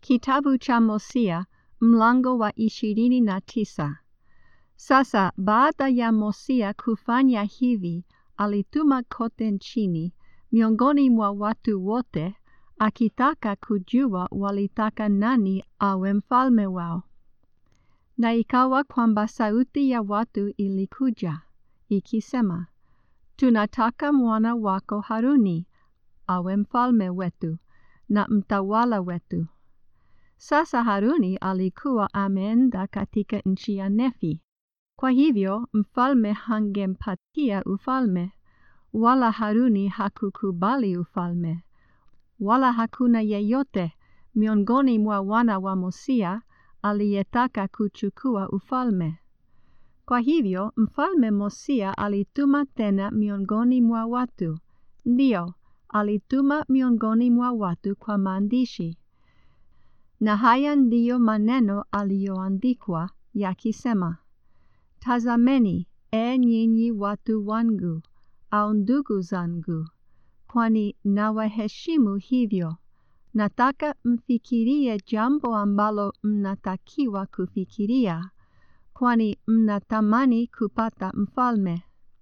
Kitabu cha Hosea mlango wa ishirini na tisa. Sasa baada ya Hosea kufanya hivi, alituma kote nchini miongoni mwa watu wote, akitaka kujua walitaka nani awe mfalme wao. Na ikawa kwamba sauti ya watu ilikuja ikisema, tunataka mwana wako Haruni awe mfalme wetu na mtawala wetu. Sasa Haruni alikuwa ameenda katika nchi ya Nefi. Kwa hivyo mfalme hangempatia ufalme, wala Haruni hakukubali ufalme, wala hakuna yeyote miongoni mwa wana wa Hosea aliyetaka kuchukua ufalme. Kwa hivyo mfalme Hosea alituma tena miongoni mwa watu, ndio alituma miongoni mwa watu kwa maandishi. Na haya ndiyo maneno aliyoandikwa yakisema, Tazameni, e nyinyi watu wangu, au ndugu zangu, kwani nawaheshimu hivyo. Nataka mfikirie jambo ambalo mnatakiwa kufikiria, kwani mnatamani kupata mfalme.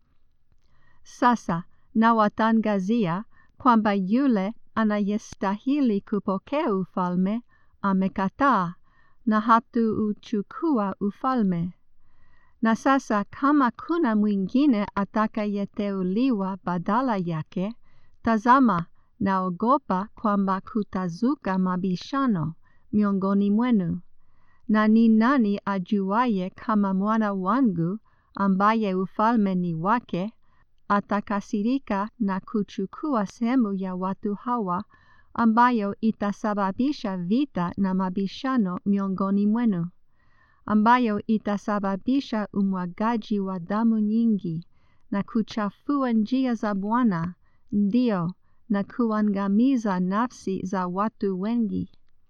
Sasa nawatangazia kwamba yule anayestahili kupokea ufalme amekataa na hatuuchukua ufalme. Na sasa kama kuna mwingine atakayeteuliwa badala yake, tazama, naogopa kwamba kutazuka mabishano miongoni mwenu. Na ni nani ajuaye kama mwana wangu ambaye ufalme ni wake atakasirika na kuchukua sehemu ya watu hawa ambayo itasababisha vita na mabishano miongoni mwenu, ambayo itasababisha umwagaji wa damu nyingi na kuchafua njia za Bwana, ndio na kuangamiza nafsi za watu wengi.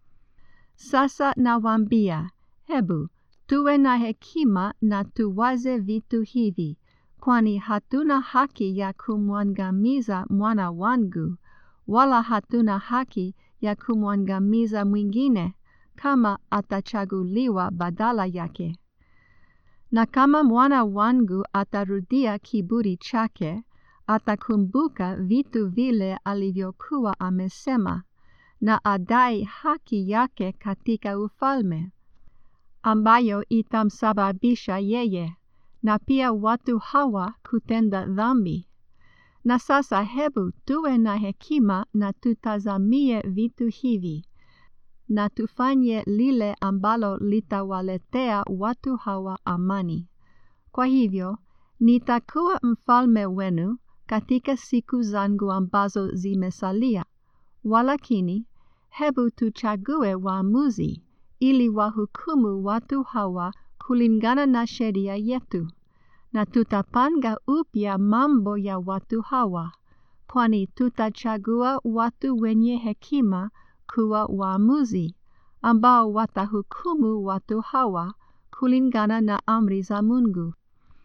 Sasa nawaambia, hebu tuwe na hekima na tuwaze vitu hivi, kwani hatuna haki ya kumwangamiza mwana wangu, wala hatuna haki ya kumwangamiza mwingine kama atachaguliwa badala yake. Na kama mwana wangu atarudia kiburi chake, atakumbuka vitu vile alivyokuwa amesema, na adai haki yake katika ufalme, ambayo itamsababisha yeye na pia watu hawa kutenda dhambi. Na sasa hebu tuwe na hekima na tutazamie vitu hivi, na tufanye lile ambalo litawaletea watu hawa amani. Kwa hivyo, nitakuwa mfalme wenu katika siku zangu ambazo zimesalia. Walakini, hebu tuchague waamuzi ili wahukumu watu hawa kulingana na sheria yetu na tutapanga upya mambo ya watu hawa, kwani tutachagua watu wenye hekima kuwa waamuzi, ambao watahukumu watu hawa kulingana na amri za Mungu.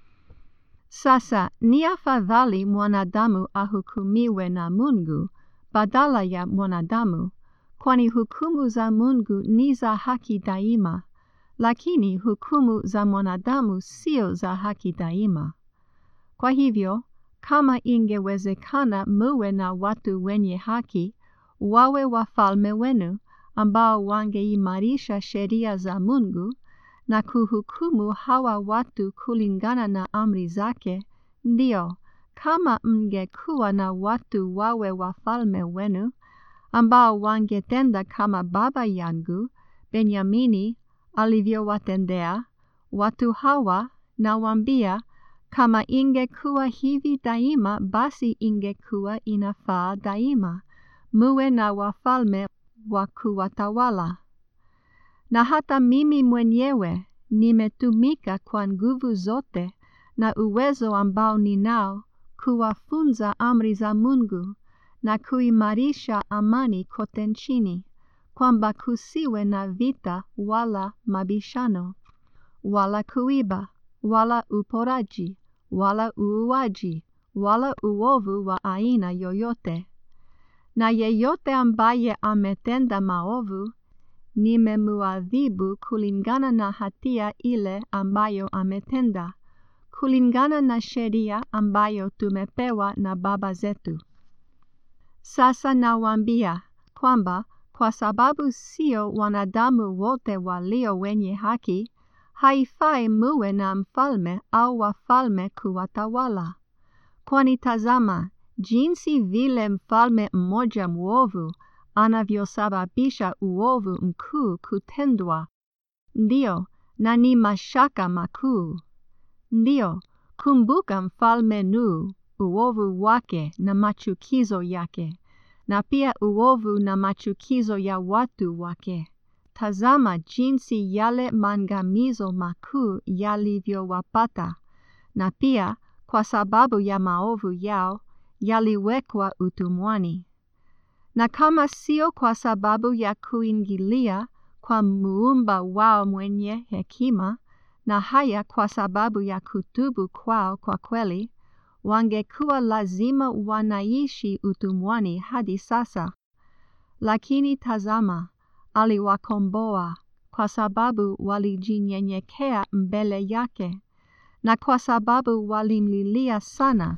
Sasa ni afadhali mwanadamu ahukumiwe na Mungu badala ya mwanadamu, kwani hukumu za Mungu ni za haki daima lakini hukumu za mwanadamu sio za haki daima. Kwa hivyo, kama ingewezekana muwe na watu wenye haki, wawe wafalme wenu, ambao wangeimarisha sheria za Mungu na kuhukumu hawa watu kulingana na amri zake, ndio, kama mngekuwa na watu wawe wafalme wenu, ambao wangetenda kama baba yangu Benyamini alivyowatendea watu hawa, nawaambia, kama ingekuwa hivi daima, basi ingekuwa inafaa daima muwe na wafalme wa kuwatawala. Na hata mimi mwenyewe nimetumika kwa nguvu zote na uwezo ambao ninao kuwafunza amri za Mungu na kuimarisha amani kote nchini kwamba kusiwe na vita wala mabishano, wala kuiba, wala uporaji, wala uuaji, wala uovu wa aina yoyote. Na yeyote ambaye ametenda maovu, nimemuadhibu kulingana na hatia ile ambayo ametenda, kulingana na sheria ambayo tumepewa na baba zetu. Sasa nawaambia kwamba kwa sababu sio wanadamu wote walio wenye haki, haifai muwe na mfalme au wafalme kuwatawala. Kwani tazama, jinsi vile mfalme mmoja mwovu anavyosababisha uovu mkuu kutendwa, ndio na ni mashaka makuu. Ndio, kumbuka mfalme Nuhu, uovu wake na machukizo yake, na pia uovu na machukizo ya watu wake. Tazama jinsi yale maangamizo makuu yalivyowapata, na pia kwa sababu ya maovu yao yaliwekwa utumwani. Na kama sio kwa sababu ya kuingilia kwa muumba wao mwenye hekima, na haya kwa sababu ya kutubu kwao kwa kweli, wangekuwa lazima wanaishi utumwani hadi sasa. Lakini tazama, aliwakomboa kwa sababu walijinyenyekea mbele yake, na kwa sababu walimlilia sana,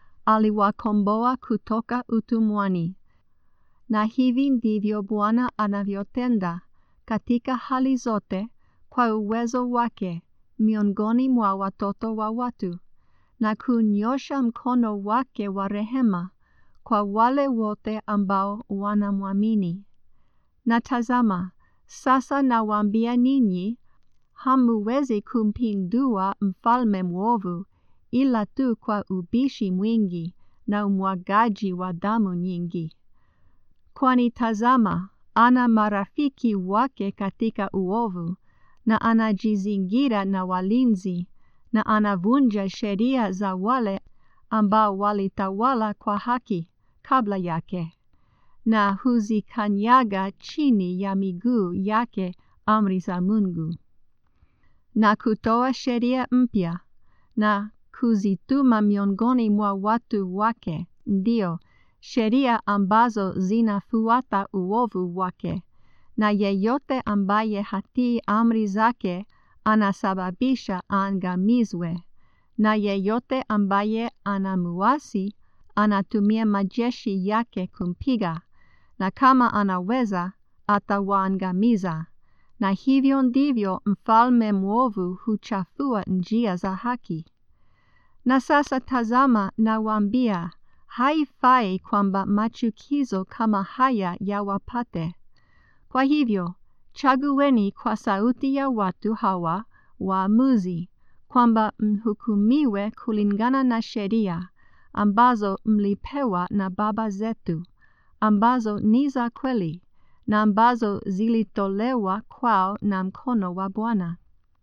aliwakomboa kutoka utumwani. Na hivi ndivyo Bwana anavyotenda katika hali zote kwa uwezo wake miongoni mwa watoto wa watu, na kunyosha mkono wake wa rehema kwa wale wote ambao wanamwamini. Na tazama, sasa nawaambia ninyi, hamuwezi kumpindua mfalme mwovu ila tu kwa ubishi mwingi na umwagaji wa damu nyingi. Kwani tazama, ana marafiki wake katika uovu, na anajizingira na walinzi, na anavunja sheria za wale ambao walitawala kwa haki kabla yake, na huzikanyaga chini ya miguu yake amri za Mungu, na kutoa sheria mpya, na kuzituma miongoni mwa watu wake, ndio sheria ambazo zinafuata uovu wake, na yeyote ambaye hatii amri zake anasababisha aangamizwe, na yeyote ambaye anamuasi anatumia majeshi yake kumpiga, na kama anaweza atawaangamiza. Na hivyo ndivyo mfalme mwovu huchafua njia za haki. Na sasa tazama, nawaambia, haifai kwamba machukizo kama haya yawapate. Kwa hivyo, chagueni kwa sauti ya watu hawa waamuzi, kwamba mhukumiwe kulingana na sheria ambazo mlipewa na baba zetu, ambazo ni za kweli na ambazo zilitolewa kwao na mkono wa Bwana.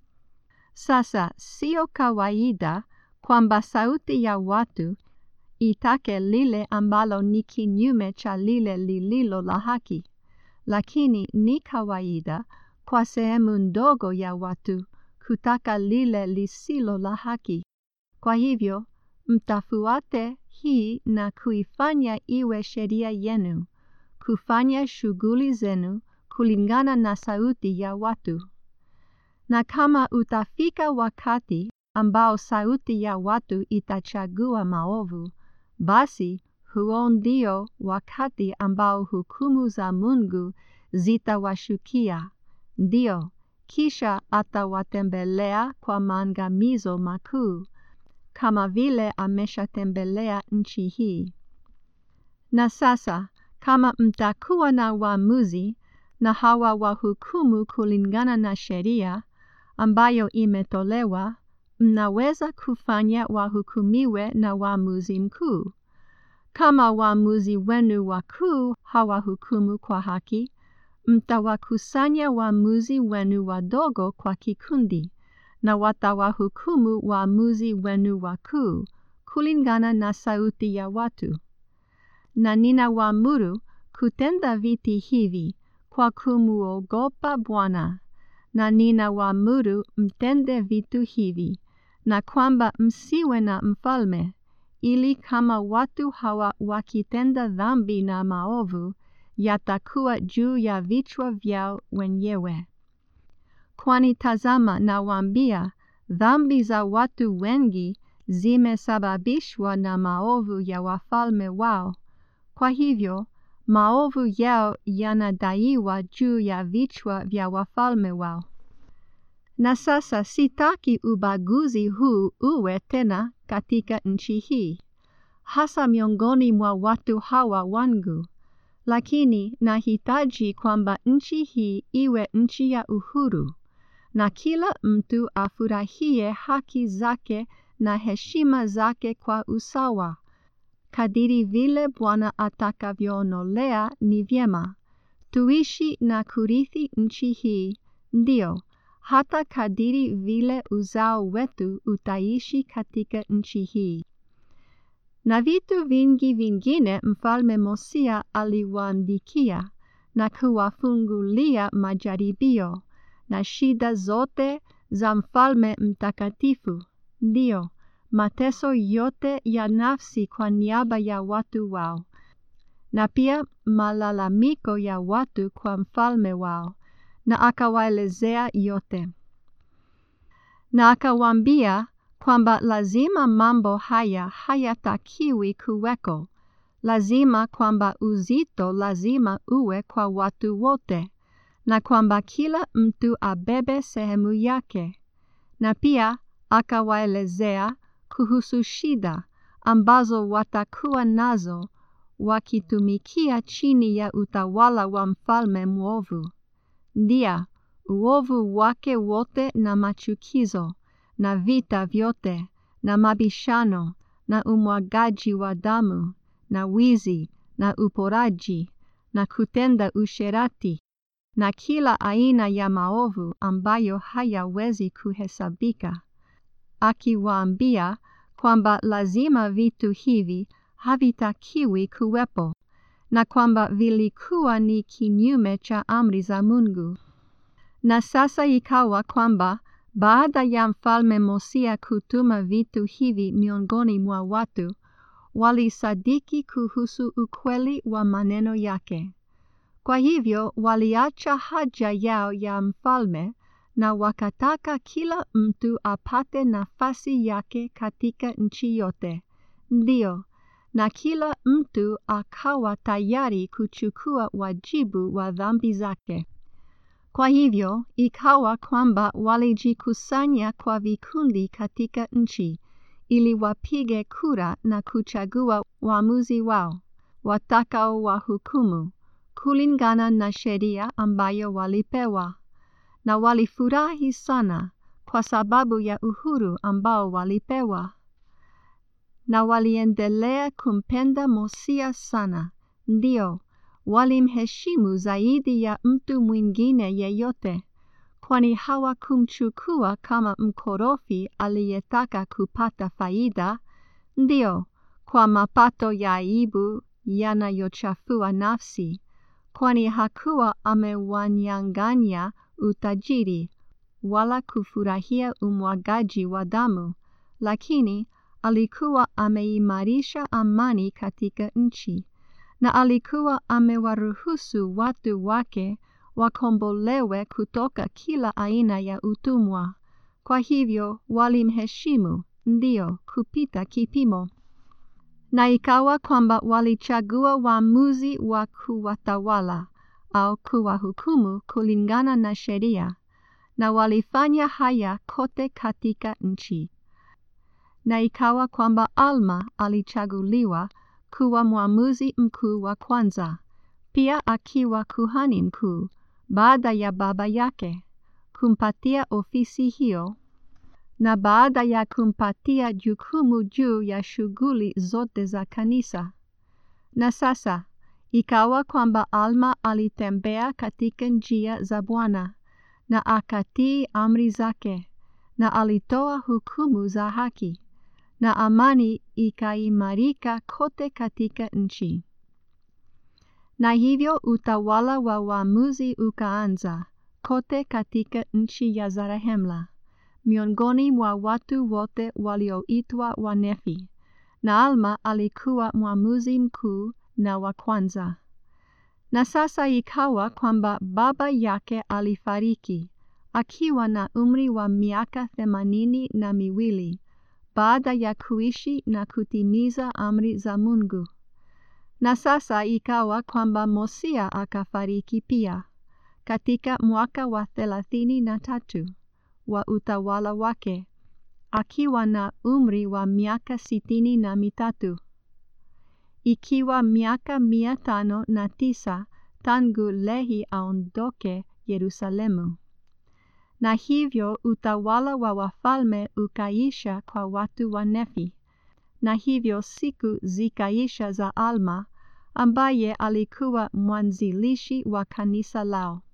Sasa sio kawaida kwamba sauti ya watu itake lile ambalo ni kinyume cha lile lililo la haki, lakini ni kawaida kwa sehemu ndogo ya watu kutaka lile lisilo la haki. Kwa hivyo, mtafuate hii na kuifanya iwe sheria yenu, kufanya shughuli zenu kulingana na sauti ya watu. Na kama utafika wakati ambao sauti ya watu itachagua maovu, basi huo ndio wakati ambao hukumu za Mungu zitawashukia. Ndio, kisha atawatembelea kwa maangamizo makuu, kama vile ameshatembelea nchi hii. Na sasa, kama mtakuwa na waamuzi na hawa wahukumu kulingana na sheria ambayo imetolewa, mnaweza kufanya wahukumiwe na waamuzi mkuu. Kama waamuzi wenu wakuu hawahukumu kwa haki, mtawakusanya waamuzi wenu wadogo kwa kikundi, na watawahukumu waamuzi wenu wakuu kulingana na sauti ya watu. Na ninawaamuru kutenda viti hivi kwa kumuogopa Bwana, na ninawaamuru mtende vitu hivi, na kwamba msiwe na mfalme, ili kama watu hawa wakitenda dhambi na maovu, yatakuwa juu ya vichwa vyao wenyewe. Kwani tazama, nawaambia, dhambi za watu wengi zimesababishwa na maovu ya wafalme wao. Kwa hivyo, maovu yao yanadaiwa juu ya vichwa vya wafalme wao. Na sasa sitaki ubaguzi huu uwe tena katika nchi hii, hasa miongoni mwa watu hawa wangu, lakini nahitaji kwamba nchi hii iwe nchi ya uhuru, na kila mtu afurahie haki zake na heshima zake kwa usawa, kadiri vile Bwana atakavyoonolea ni vyema. Tuishi na kurithi nchi hii, ndio hata kadiri vile uzao wetu utaishi katika nchi hii. Na vitu vingi vingine Mfalme Mosia aliwaandikia na kuwafungulia majaribio na shida zote za mfalme mtakatifu, ndio mateso yote ya nafsi kwa niaba ya watu wao, na pia malalamiko ya watu kwa mfalme wao na akawaelezea yote. Na akawaambia kwamba lazima mambo haya hayatakiwi kuweko, lazima kwamba uzito lazima uwe kwa watu wote, na kwamba kila mtu abebe sehemu yake. Na pia akawaelezea kuhusu shida ambazo watakuwa nazo wakitumikia chini ya utawala wa mfalme mwovu ndia uovu wake wote na machukizo na vita vyote na mabishano na umwagaji wa damu na wizi na uporaji na kutenda usherati na kila aina ya maovu ambayo hayawezi kuhesabika, akiwaambia kwamba lazima vitu hivi havitakiwi kuwepo na kwamba vilikuwa ni kinyume cha amri za Mungu. Na sasa ikawa kwamba baada ya mfalme Mosia kutuma vitu hivi miongoni mwa watu, walisadiki kuhusu ukweli wa maneno yake. Kwa hivyo waliacha haja yao ya mfalme na wakataka kila mtu apate nafasi yake katika nchi yote. Ndio, na kila mtu akawa tayari kuchukua wajibu wa dhambi zake. Kwa hivyo ikawa kwamba walijikusanya kwa vikundi katika nchi ili wapige kura na kuchagua waamuzi wao watakao wahukumu kulingana na sheria ambayo walipewa, na walifurahi sana kwa sababu ya uhuru ambao walipewa na waliendelea kumpenda Mosia sana, ndio walimheshimu zaidi ya mtu mwingine yeyote, kwani hawakumchukua kama mkorofi aliyetaka kupata faida, ndio kwa mapato ya aibu yanayochafua nafsi, kwani hakuwa amewanyang'anya utajiri wala kufurahia umwagaji wa damu, lakini alikuwa ameimarisha amani katika nchi, na alikuwa amewaruhusu watu wake wakombolewe kutoka kila aina ya utumwa. Kwa hivyo walimheshimu, ndio kupita kipimo. Na ikawa kwamba walichagua waamuzi wa kuwatawala au kuwahukumu kulingana na sheria, na walifanya haya kote katika nchi. Na ikawa kwamba Alma alichaguliwa kuwa mwamuzi mkuu wa kwanza, pia akiwa kuhani mkuu baada ya baba yake, kumpatia ofisi hiyo, na baada ya kumpatia jukumu juu ya shughuli zote za kanisa. Na sasa ikawa kwamba Alma alitembea katika njia za Bwana na akatii amri zake, na alitoa hukumu za haki na amani ikaimarika kote katika nchi. Na hivyo utawala wa waamuzi ukaanza kote katika nchi ya Zarehemla, miongoni mwa watu wote walioitwa Wanefi, na Alma alikuwa mwamuzi mkuu na wa kwanza. Na sasa ikawa kwamba baba yake alifariki akiwa na umri wa miaka themanini na miwili baada ya kuishi na kutimiza amri za Mungu. Na sasa ikawa kwamba Mosia akafariki pia katika mwaka wa thelathini na tatu wa utawala wake akiwa na umri wa miaka sitini na mitatu ikiwa miaka mia tano na tisa tangu Lehi aondoke Yerusalemu. Na hivyo utawala wa wafalme ukaisha kwa watu wa Nefi, na hivyo siku zikaisha za Alma ambaye alikuwa mwanzilishi wa kanisa lao.